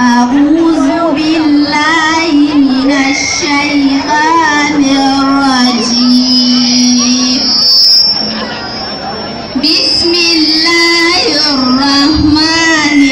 أعوذ بالله من الشيطان الرجيم بسم الله الرحمن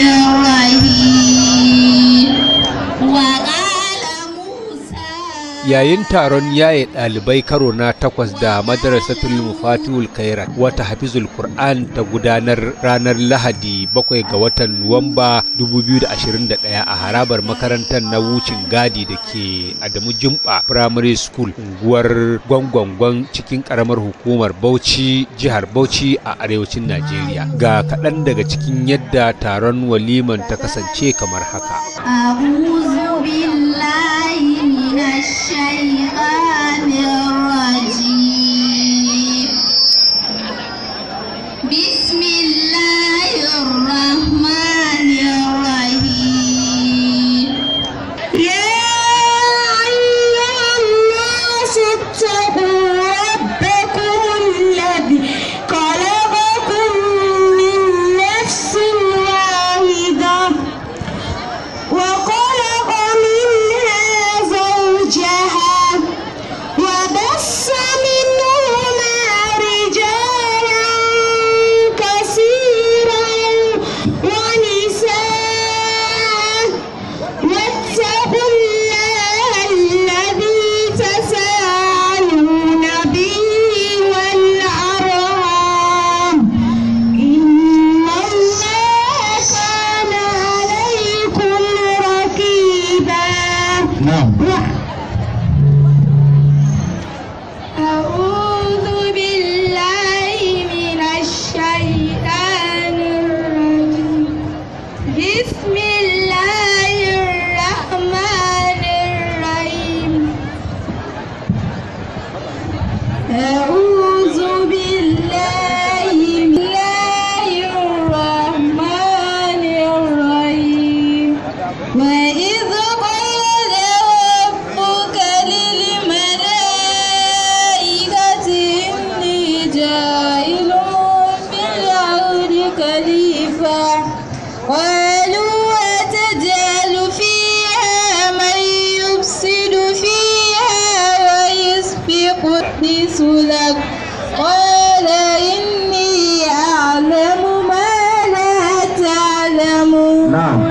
الرحيم وقال موسى yayin taron yaye ɗalibai karo na takwas da madrasatul mufatihul khairat wata hafizul qur'an ta gudanar ranar lahadi bakwai ga watan nuwamba 2021 a harabar makarantar na wucin gadi da ke adamu jumba primary school unguwar gwangwangwan cikin karamar hukumar bauchi jihar bauchi a arewacin najeriya ga kaɗan daga cikin yadda taron waliman ta kasance kamar haka أعوذ بالله من الشيطان الرجيم بسم الله الرحمن الرحيم يا أيها الناس اتقوا ربكم الذي خلقكم من نفس واحدة وخلق منها زوجها وبث منهما رجالا كثيرا ونساء واتقوا الله الذي تساءلون به والأرحام إن الله كان عليكم رقيبا نعم أعوذ بالله من الشيطان الرجيم بسم الله الرحمن الرحيم أعوذ بالله من الله الرحمن الرحيم وإذ قال ربك للملائكة إني جاعل في الأرض خليفة قالوا أتجعل فيها من يفسد فيها ويسفك الدسلك قال إني أعلم ما لا تعلمون نعم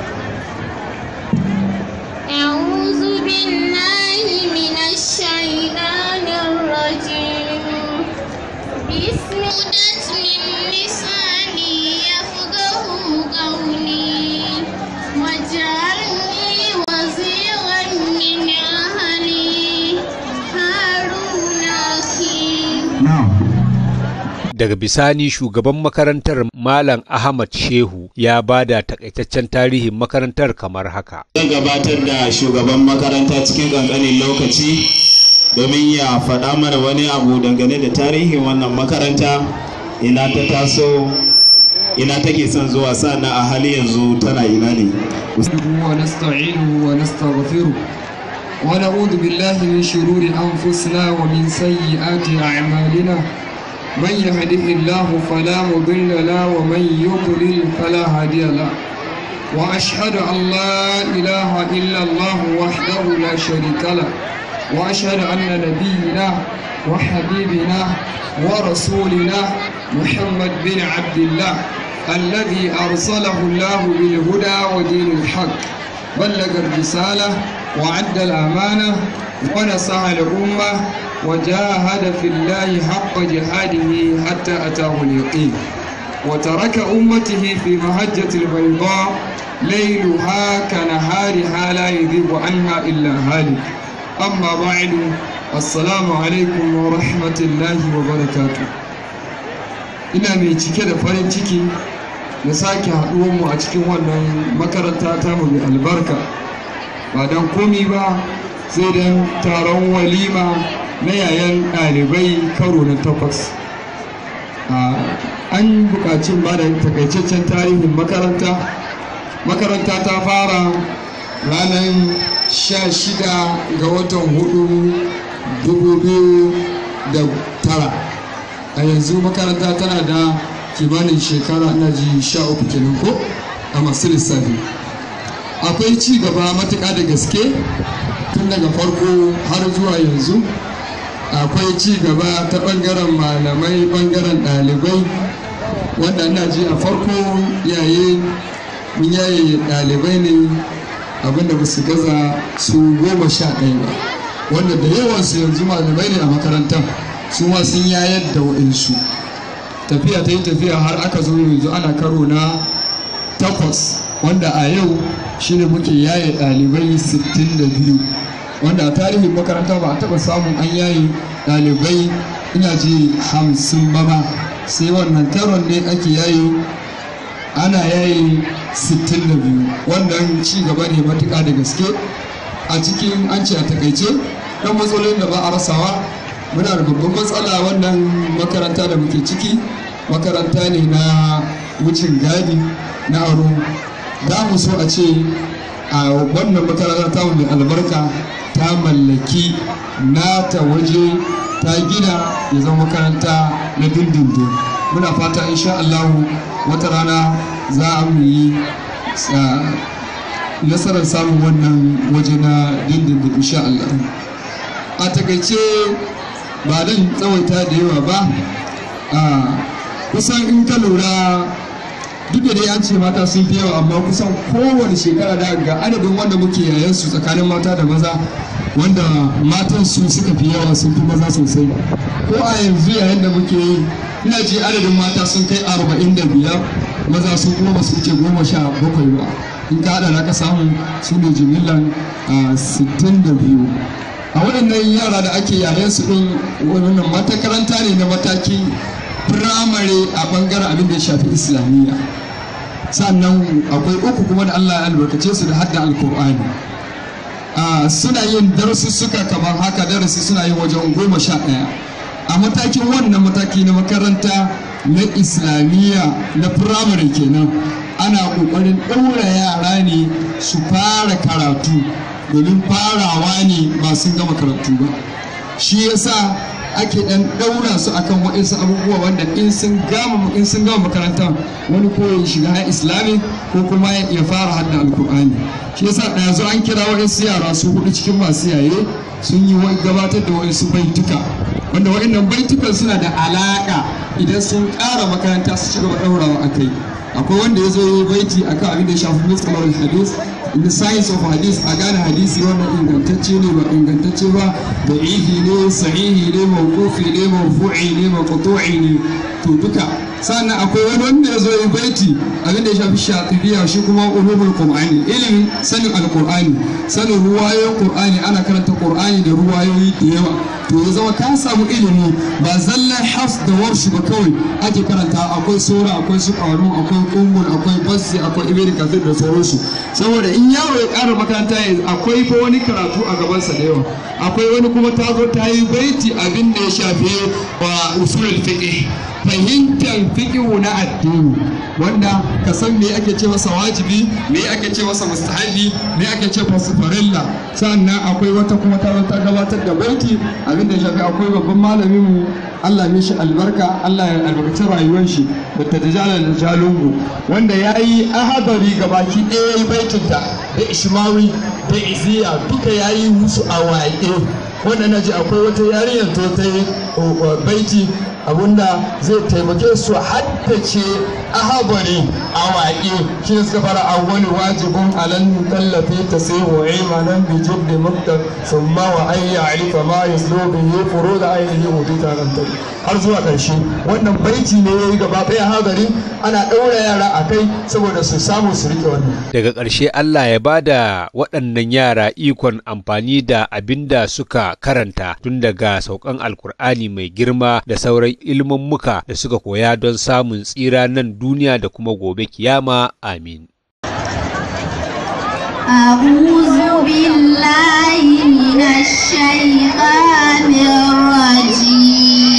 أعوذ بالله من الشيطان الرجيم بسم الله من لساني يفقه قولي واجعلني وزيرا من أهلي هارون أخي نعم daga bisani shugaban makarantar malam ahmad shehu ya bada takaitaccen tarihin makarantar kamar haka zan gabatar da shugaban makaranta cikin ƙanƙanin lokaci domin ya faɗa mana wani abu dangane da tarihin wannan makaranta ina ta taso ina take son zuwa sana a hali yanzu tana ina ne ونستعينه ونستغفره ونعوذ بالله من شرور أنفسنا ومن سيئات أعمالنا من يهده الله فلا مضل له ومن يضلل فلا هادي له وأشهد أن لا إله إلا الله وحده لا شريك له وأشهد أن نبينا وحبيبنا ورسولنا محمد بن عبد الله الذي أرسله الله بالهدى ودين الحق بلغ الرسالة وعد الأمانة ونصح الأمة وجاهد في الله حق جهاده حتى أتاه اليقين وترك أمته في مهجة البيضاء ليلها كنهارها لا يذيب عنها إلا هالك أما بعد السلام عليكم ورحمة الله وبركاته ina mai cike da farin ciki da sake haɗuwanmu a cikin wannan makaranta ta mu mai albarka ba don komi ba sai don taron walima na yayan ɗalibai karo na takwas an buƙaci ba da takaitaccen tarihin makaranta makaranta ta fara ranar sha shida ga watan hudu dubu biyu da tara a yanzu makaranta tana da kimanin shekara ina ji sha uku kenan ko a masu lissafi akwai ci gaba matuƙa da gaske tun daga farko har zuwa yanzu akwai ci gaba ta ɓangaren malamai ɓangaren ɗalibai wanda ina ji a farko yaye mun yaye ɗalibai ne abinda ba su gaza su goma sha ɗaya ba wanda da yawansu yanzu malamai ne a makarantar su ma sun yayar da wa'insu tafiya ta yi tafiya har aka zo yanzu ana karo na takwas wanda a yau shine muke yaye ɗalibai 62 wanda a tarihin makaranta ba a taɓa samun an yaye ɗalibai ina ji hamsin ba ma sai wannan karon ne ake yaye ana yaye 62 wannan ci gaba ne matuƙa da gaske a cikin an ce a takaice ɗan matsalolin da ba a rasawa muna da babban matsala wannan makaranta da muke ciki makaranta ne na wucin gadi na aro za mu so a ce a wannan makaranta ta mai albarka ta mallaki nata waje ta gina ya zama makaranta na dindindin muna fata insha Allahu wata rana za a mu yi nasarar samun wannan waje na dindindin insha Allah a takaice ba dan tsawaita da yawa ba kusan in ka lura duk da dai an ce mata sun fi yawa amma kusan kowane shekara da ga adadin wanda muke yayan su tsakanin mata da maza wanda matan su suka fi yawa sun fi maza sosai ko a yanzu yayin da muke yi ina ji adadin mata sun kai arba'in da biyar maza sun kuma ba su wuce goma sha bakwai ba in ka haɗa ka samu su ne jimillan sittin da biyu a waɗannan yara da ake yayan su ɗin wannan matakaranta ne na matakin firamare a ɓangaren abin da ya shafi islamiyya sannan akwai uku kuma da allah ya albarkace su da hadda alkur'ani suna yin darussuka kamar haka darasi suna yin wajen goma sha ɗaya a matakin wannan mataki na makaranta na islamiyya na firamare kenan ana ƙoƙarin ɗaura yara ne su fara karatu domin farawa ne ba sun gama karatu ba shi yasa ake dan daura su akan waɗansu abubuwa wanda in sun gama in sun gama makaranta wani ko ya shiga har islami ko kuma ya fara hadda alkur'ani shi yasa da zo an kira waɗansu yara su hudu cikin masu yaye sun yi gabatar da waɗansu baituka wanda waɗannan baitukan suna da alaƙa idan sun ƙara makaranta su ci gaba ɗaurawa a kai akwai wanda ya zo yi baiti akan abin da ya shafi muskalar hadis in the science of hadis a gane hadisi wannan ingantacce ne ba ingantacce ba da ihi ne sahihi ne mawqufi ne marfu'i ne maqtu'i ne to duka sannan akwai wani wanda ya zo yi baiti abin da ya shafi shatibiya shi kuma ulumul qur'ani ilimin sanin alqur'ani sanin ruwayoyin qur'ani ana karanta qur'ani da ruwayoyi da yawa to ya zama ka samu ilimi ba zallan hafs da warshi ba kawai ake karanta akwai sura akwai su ƙaru akwai kumbul akwai bassi akwai ibn kathir da sauransu saboda in yaro ya ƙara makaranta ya akwai fa wani karatu a gabansa da yawa akwai wani kuma ta zo ta yi baiti abin da ya shafi wa usulul fiqh fahimtar fiqhu na addini wanda ka san me ake ce masa wajibi me ake ce masa mustahabi me ake ce masa farilla sannan akwai wata kuma ta ta gabatar da baiti abin da ya shafi akwai babban malamin mu Allah ya shi albarka Allah ya albarkaci rayuwar shi da tajala da jalungu wanda ya yi ahadari gabaki ɗaya ya baitinta da ishmawi da iziya duka ya yi musu a waƙe wanda na ji akwai wata yarinyar to ta yi baiti abunda zai taimake su haddace ahabari a waƙe shi suka fara awwali wajibin alan tallafi ta sai wa imanan bi jibdi muktar summa wa ayya alifa ma yaslu bihi furud ainihi udita nan har zuwa ƙarshe wannan baiti ne yayi gaba ɗaya hadari ana ɗaura yara a kai saboda su samu su rike wannan daga ƙarshe Allah ya bada waɗannan yara ikon amfani da abin da suka karanta tun daga saukan alkur'ani mai girma da sauran ilmummuka da suka koya don samun tsira nan duniya da kuma gobe kiyama amin أعوذ بالله من الشيطان الرجيم